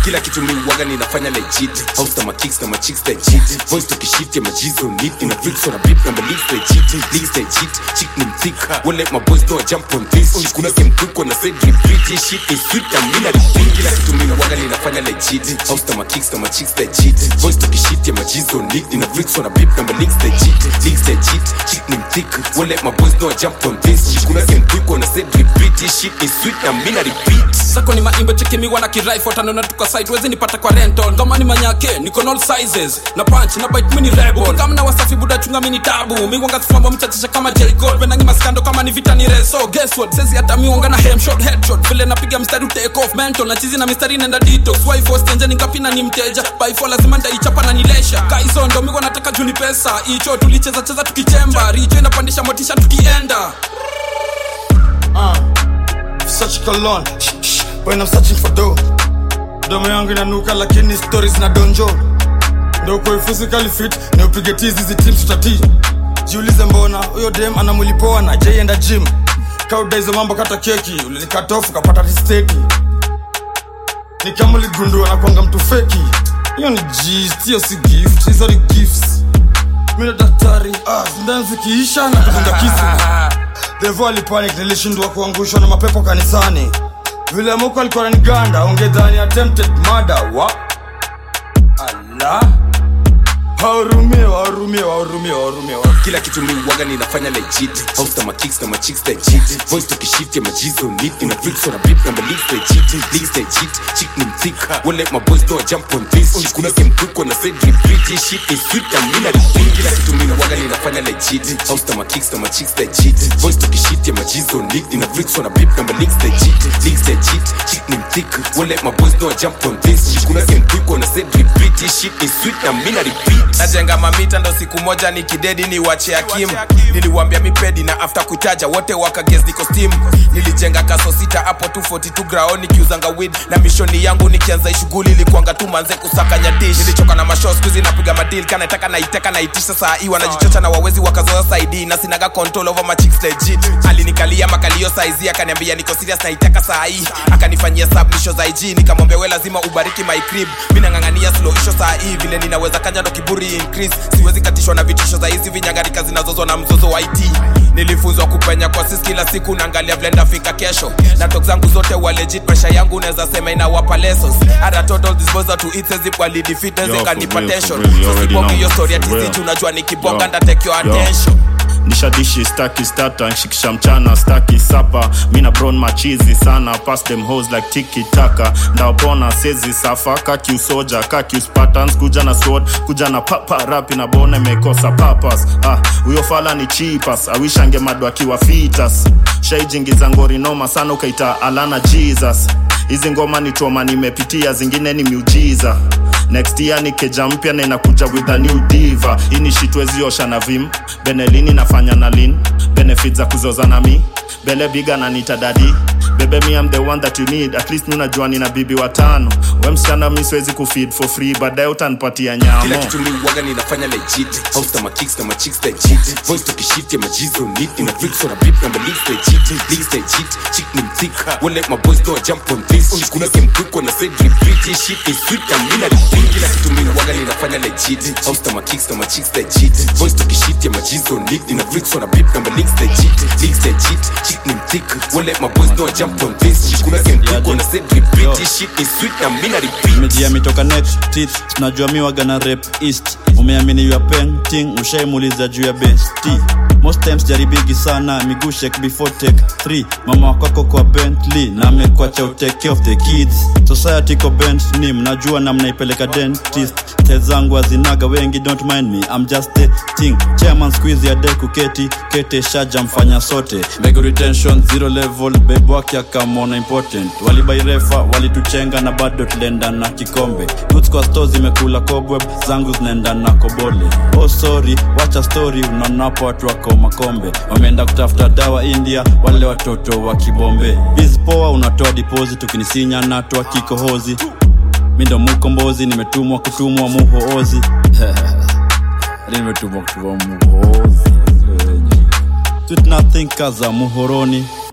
kila kitu mi uwaga ninafanya legit house na makicks na machicks they cheat voice tukishift ya majizo neat na bricks on a beat na beliefs they cheat leagues they cheat chick ni mthick won't let my boys know I jump on this kuna game quick when I said repeat this shit is sweet na mimi na repeat kila kitu mi uwaga ninafanya legit house na makicks na machicks they cheat voice tukishift ya majizo neat na bricks on a beat na beliefs they cheat leagues they cheat chick ni mthick won't let my boys know I jump on this kuna game quick when I said repeat this shit is sweet na mimi na repeat sako ni maimbo chekimiwa na kirifle tanona tuka site wezi nipata kwa rental ngoma ni manyake niko all sizes na punch na bite mini rebel kama na wasafi buda chunga mini tabu miwanga sifamba mchachisha kama J Gold venangi maskando kama ni vita ni reso guess what sezi hata miwanga na hem shot headshot vile napiga mstari u take off mental na chizi na mistari nenda detox wife was tenja ningapi na ni mteja by four lazima ndaichapa na nilesha kaizo ndo miwa nataka juni pesa icho tulicheza cheza tukichemba richo inapandisha motisha tukienda such cologne when I'm searching for dough domo yangu inanuka lakini stories na donjo ndo uko physically fit na upige tizi hizi teams tutati jiulize mbona huyo dem ana mwili poa na jaienda gym kauda hizo mambo kata keki ulinikatofu kapata tisteki ni kama uligundua na kwanga mtu feki hiyo ni gist hiyo si gift hizo ni gifts mimi na daktari ah, sindano zikiisha na kudunga kisu devo alipanic nilishindwa kuangushwa na mapepo kanisani vile muko alikuwa naniganda ungedhani attempted murder wa ala wahurumie wahurumie wahurumie wahurumie kila kitu mi uwaga ninafanya legit house na makicks na machicks they cheat voice tukishift ya majizo neat na bricks on a beat na beliefs they cheat leagues they cheat chick ni mthick won't let my boys know I jump on this kuna game quick when I said repeat this shit is sweet na mimi na repeat kila kitu mi uwaga ninafanya legit house na makicks na machicks they cheat voice tukishift ya majizo neat na bricks on a beat na beliefs they cheat leagues they cheat chick ni mthick won't let my boys know I jump on this kuna game quick when I said repeat this shit is sweet na mimi na repeat najenga mamita ndo siku moja ni kidedi ni wache akim niliwambia mipedi na after kutaja wote wakages niko steam nilijenga kaso sita hapo 242 grao nikiuzanga wid na mishoni yangu nikianza shughuli ilikuanga tu manze kusakanya dish nilichoka na masho skuzi napiga madil kanataka naiteka naitisha saa hii wanajichocha na wawezi wakazoa saidi na sinaga control over my chicks legit alinikalia makalio saizi akaniambia niko serious naiteka saa hii akanifanyia submission za IG nikamwambia we lazima ubariki my crib mimi nang'ang'ania slow isho saa hii vile ninaweza kanja ndo kiburi increase siwezi katishwa na vitisho za hizi vinyangarika zinazozwa na mzozo wa IT nilifunzwa kupenya kwa sisi kila siku naangalia vile ndafika kesho na tok zangu zote wa legit maisha yangu unaweza sema inawapa lessons hata total disposal to it says if wali defeat Yo, as for kanipa real, for tension real, you so already sibongi know. hiyo story ya For real. tizichi unajua nikibonga Yo. nda take your Yo. attention nishadishi staki stata nshikisha mchana staki sapa mina bron machizi sana pass them hoes like tiki taka ndawapona sezi safa kakiusoja kakiuspatans kuja na sword kuja na papa rapi na bona imekosa papas ah huyo fala ni chipas awishange madu akiwa fitas shaijingiza ngori noma sana ukaita alana jesus hizi ngoma ni troma nimepitia zingine ni miujiza next year ni keja mpya na inakuja with a new diva hii ni shitweziosha na vim benelini nafanya na lin benefit za kuzoza na mi bele biga na nitadadi bebe mi am the one that you need at least nunajua nina bibi watano we msichana mi siwezi kufeed for free baadaye utanipatia nyamo kila kitu mi uwaga ninafanya legit house na makicks na machicks they cheat voice tukishift ya majizo neat na bricks on a beat na beliefs they cheat leagues they cheat chick ni mthick won't let my boys know I jump on this kuna game quick when I said repeat this shit is sweet na mimi na repeat kila kitu mi uwaga ninafanya legit house na makicks na machicks they cheat voice tukishift ya majizo neat na bricks on a beat na beliefs they cheat leagues they cheat chick ni mthick won't let my boys know I jump on this kuna game quick when I said repeat this shit is sweet na mimi na repeat mejia mitoka next teeth tunajua mi waga na rep east umeamini you are painting ushaimuliza juu ya besti most times jaribigi sana miguu shake before take 3 mama wakwako kwa bentley na amekwacha utake care of the kids society ko bent ni mnajua na mnaipeleka dentist tel zangu azinaga wengi don't mind me I'm just the thing chairman squeeze ya de kuketi kete shaja mfanya sote Mego retention zero level babe wake akamona important walibairefa walituchenga na bado tulienda na kikombe Roots kwa store zimekula cobweb zangu zinaenda na kobole oh sorry wacha story unaonapo watu wako makombe wameenda kutafuta dawa india wale watoto wa kibombe biz poa unatoa deposit ukinisinya natoa kikohozi mi ndo mukombozi nimetumwa kutumwa muhoozi Yaani nimetumwa kutumwa muhoozi Sweet nothing kaza muhoroni